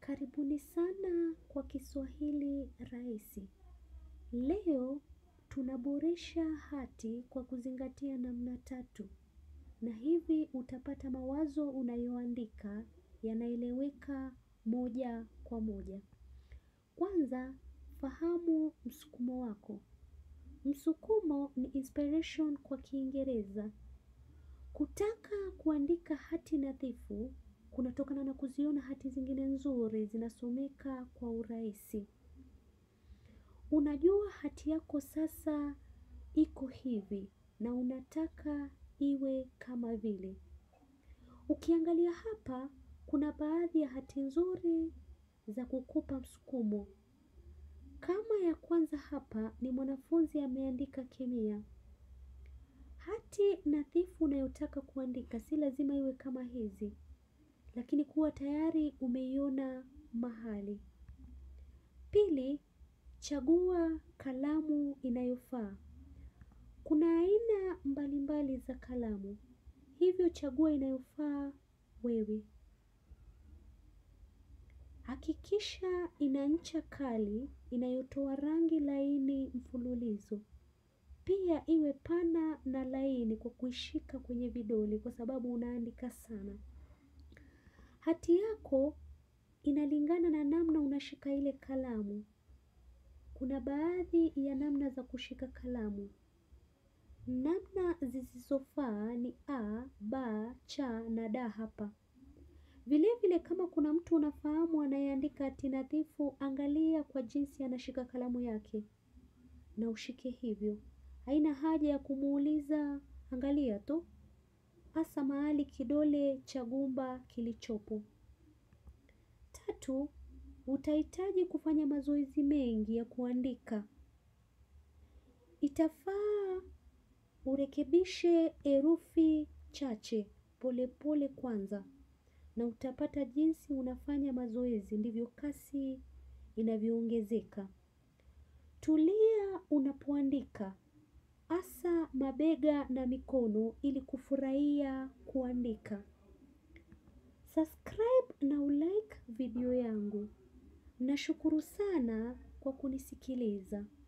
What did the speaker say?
Karibuni sana kwa Kiswahili rahisi. Leo tunaboresha hati kwa kuzingatia namna tatu. Na hivi utapata mawazo unayoandika yanaeleweka moja kwa moja. Kwanza, fahamu msukumo wako. Msukumo ni inspiration kwa kiingereza. Kutaka kuandika hati nadhifu, kunatokana na kuziona hati zingine nzuri zinasomeka kwa urahisi. Unajua hati yako sasa iko hivi na unataka iwe kama vile. Ukiangalia hapa, kuna baadhi ya hati nzuri za kukupa msukumo. Kama ya kwanza hapa ni mwanafunzi ameandika kemia. Hati nadhifu unayotaka kuandika si lazima iwe kama hizi. Lakini kuwa tayari umeiona mahali. Pili, chagua kalamu inayofaa. Kuna aina mbalimbali za kalamu. Hivyo chagua inayofaa wewe. Hakikisha ina ncha kali inayotoa rangi laini mfululizo. Pia iwe pana na laini kwa kuishika kwenye vidole kwa sababu unaandika sana. Hati yako inalingana na namna unashika ile kalamu. Kuna baadhi ya namna za kushika kalamu. Namna zisizofaa ni A, B, C na D hapa. Vile vile kama kuna mtu unafahamu anayeandika hati nadhifu angalia kwa jinsi anashika kalamu yake na ushike hivyo. Haina haja ya kumuuliza angalia tu. Hasa mahali kidole cha gumba kilichopo. Tatu, utahitaji kufanya mazoezi mengi ya kuandika. Itafaa urekebishe herufi chache pole pole kwanza na utapata jinsi unafanya mazoezi ndivyo kasi inavyoongezeka. Tulia unapoandika hasa mabega na mikono ili kufurahia kuandika. Subscribe na ulike video yangu. Nashukuru sana kwa kunisikiliza.